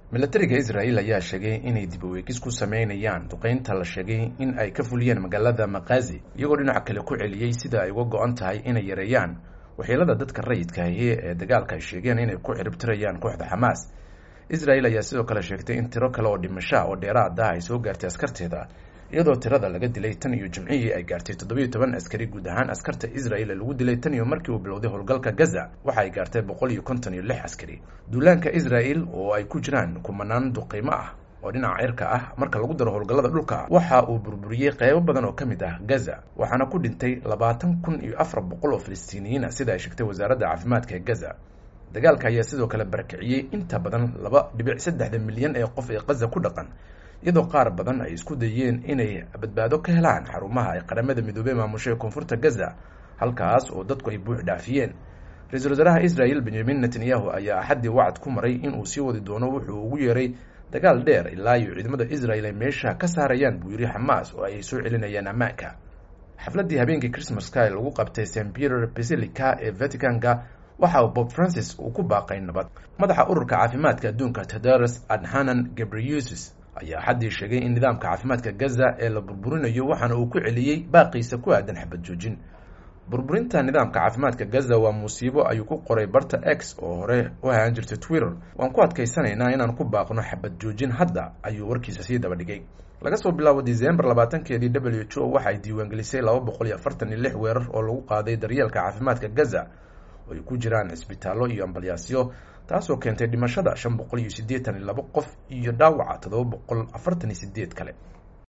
milatariga israel ayaa sheegay inay dib u eegis ku sameynayaan duqeynta la sheegay in ay ka fuliyeen magaalada makazi iyagoo dhinaca kale ku celiyey sida ay uga go-an tahay inay yareeyaan waxyeelada dadka rayidkaahi ee dagaalka ay sheegeen inay ku ciribtirayaan kooxda xamaas israel ayaa sidoo kale sheegtay in tiro kale oo dhimasha oo dheeraad ah ay soo gaartay askarteeda iyadoo tirada laga dilay tan iyo jimcihii ay gaartay toddobiyo toban askari guud ahaan askarta israel ee lagu dilay tan iyo markii uu bilowday howlgalka gaza waxa ay gaartay boqol iyo konton iyo lix askari duulaanka israel oo ay ku jiraan kumanaan duqeymo ah oo dhinaca cirka ah marka lagu daro howlgallada dhulka waxa uu burburiyey qeybo badan oo ka mid ah gaza waxaana ku dhintay labaatan kun iyo afar boqol oo filistiiniyiina sida ay sheegtay wasaaradda caafimaadka ee gaza dagaalka ayaa sidoo kale barakiciyey inta badan laba dhibic saddexda milyan ee qof ee gaza ku dhaqan iyadoo qaar badan ay isku dayeen inay badbaado ka helaan xarumaha ay qaramada midoobey maamusho ee koonfurta gaza halkaas oo dadku ay buux dhaafiyeen ra-iisul wasaaraha israel benyamin netanyahu ayaa axaddii wacad ku maray inuu sii wadi doono wuxuu ugu yeeray dagaal dheer ilaa iyo ciidamada israel ay meesha ka saarayaan buu yidhi xamaas oo ay soo celinayaan ammaanka xafladdii habeenkii christmaska ee lagu qabtay st peter basilica ee vaticanka waxa uu bob francis uu ku baaqay nabad madaxa ururka caafimaadka adduunka tedros adhanan gabriusis ayaa xaddii sheegay in nidaamka caafimaadka gaza ee la burburinayo waxaana uu ku celiyey baaqiisa ku aadan xabad joojin burburinta nidaamka caafimaadka gaza waa musiibo ayuu ku qoray barta x oo hore u haaan jirtay twitter waan ku adkaysanaynaa inaan ku baaqno xabad joojin hadda ayuu warkiisa sii daba dhigay laga soo bilaabo december labaatankeedii w h o waxay diiwaangelisay laba boqol iyo afartan iyo lix weerar oo lagu qaaday daryeelka caafimaadka gaza oo ay ku jiraan cisbitaallo iyo ambalyaasyo taasoo keentay dhimashada shan boqol iyo siddeetan iyo labo qof iyo dhaawaca toddoba boqol afartan iyo sideed kale